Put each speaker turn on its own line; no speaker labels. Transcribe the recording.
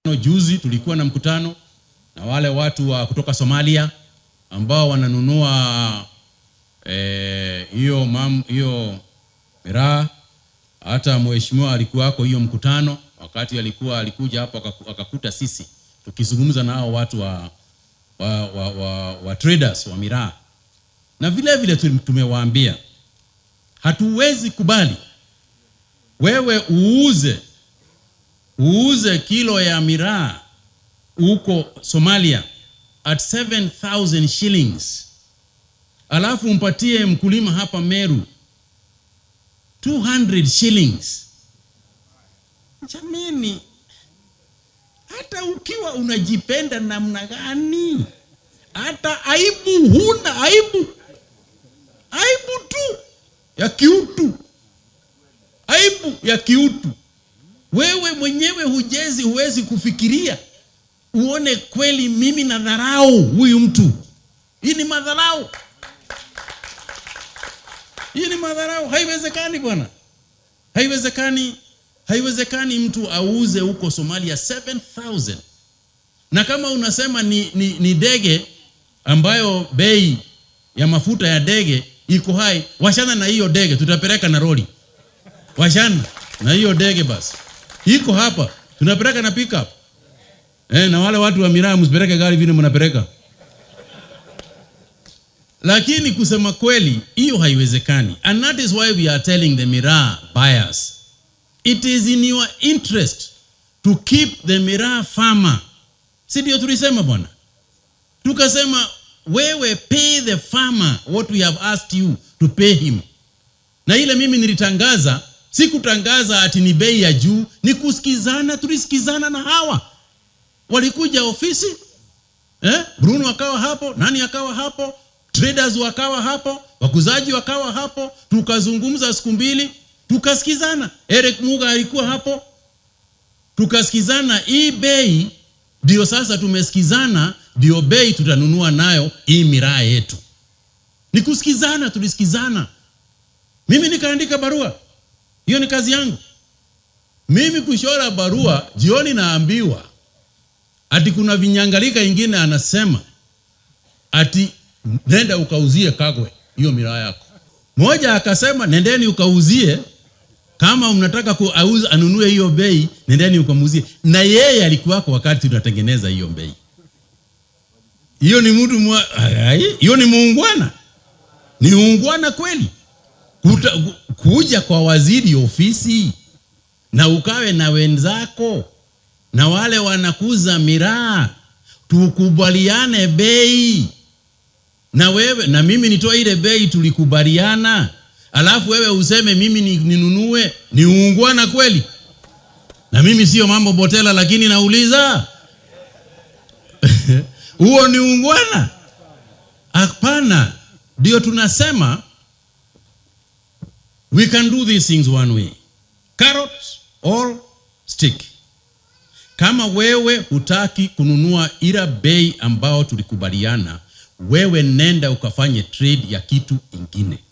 Juzi tulikuwa na mkutano na wale watu wa kutoka Somalia ambao wananunua hiyo eh, mam hiyo miraa. Hata mheshimiwa alikuwako hiyo mkutano, wakati alikuwa alikuja hapo akakuta sisi tukizungumza na hao watu wa, wa, wa, wa, wa traders wa miraa, na vile vile tumewaambia hatuwezi kubali wewe uuze uuze kilo ya miraa huko Somalia at 7000 shillings, alafu mpatie mkulima hapa Meru 200 shillings. Jamani, hata ukiwa unajipenda namna gani, hata aibu huna, aibu aibu tu ya kiutu, aibu ya kiutu. Wewe mwenyewe hujezi, huwezi kufikiria uone kweli mimi na dharau huyu mtu. Hii ni madharau, hii ni madharau. Haiwezekani bwana, haiwezekani, haiwezekani mtu auze huko Somalia 7000 na kama unasema ni, ni, ni dege ambayo bei ya mafuta ya dege iko hai, washana na hiyo dege, tutapeleka na roli, washana na hiyo dege basi, iko hapa, tunapeleka na pickup Eh, na wale watu wa miraa msipeleke gari vile mnapeleka. Lakini kusema kweli hiyo haiwezekani. And that is why we are telling the miraa buyers. It is in your interest to keep the miraa farmer. Si ndio tulisema bwana? Tukasema wewe pay the farmer what we have asked you to pay him. Na ile mimi nilitangaza, sikutangaza ati ni bei ya juu, ni kusikizana, tulisikizana na hawa walikuja ofisi eh? Bruno akawa hapo, nani akawa hapo, traders wakawa hapo, wakuzaji wakawa hapo, tukazungumza siku mbili, tukasikizana. Eric Muga alikuwa hapo, tukasikizana. Hii bei ndio sasa tumesikizana, ndio bei tutanunua nayo hii miraa yetu. Ni kusikizana, tulisikizana. Mimi nikaandika barua, hiyo ni kazi yangu mimi kushora barua. Jioni naambiwa ati kuna vinyangalika ingine anasema ati nenda ukauzie Kagwe hiyo miraa yako. Moja akasema nendeni ukauzie, kama mnataka kuauza anunue hiyo bei, nendeni ukamuzie. Na yeye alikuwako wakati tunatengeneza hiyo bei. Hiyo ni mtu mwa hiyo ni muungwana, ni uungwana kweli Kuta, kuja kwa waziri ofisi na ukawe na wenzako na wale wanakuza miraa tukubaliane bei, na wewe na mimi nitoa ile bei tulikubaliana, alafu wewe useme mimi ninunue. Ni uungwana kweli? Na mimi sio mambo botela, lakini nauliza huo ni uungwana? Hapana. Ndio tunasema we can do these things one way, carrot or stick kama wewe hutaki kununua ila bei ambao tulikubaliana, wewe nenda ukafanye trade ya kitu ingine.